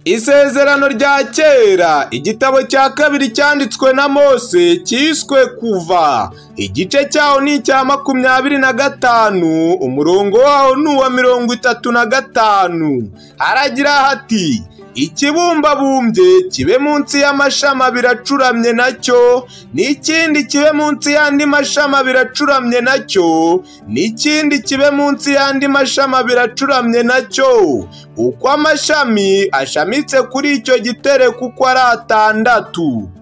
Isezerano rya kera igitabo cya kabiri cyanditswe na Mose cyiswe kuva igice cyaho ni icya makumyabiri na gatanu umurongo waho ni uwa mirongo itatu na gatanu haragira hati ikibumbabumbye kibe munsi y'amashami abiri acuramye nacyo n'ikindi kibe munsi y'andi mashami abiri acuramye nacyo n'ikindi kibe munsi y'andi mashami abiri acuramye nacyo uko amashami ashamitse kuri icyo gitereko uko ari atandatu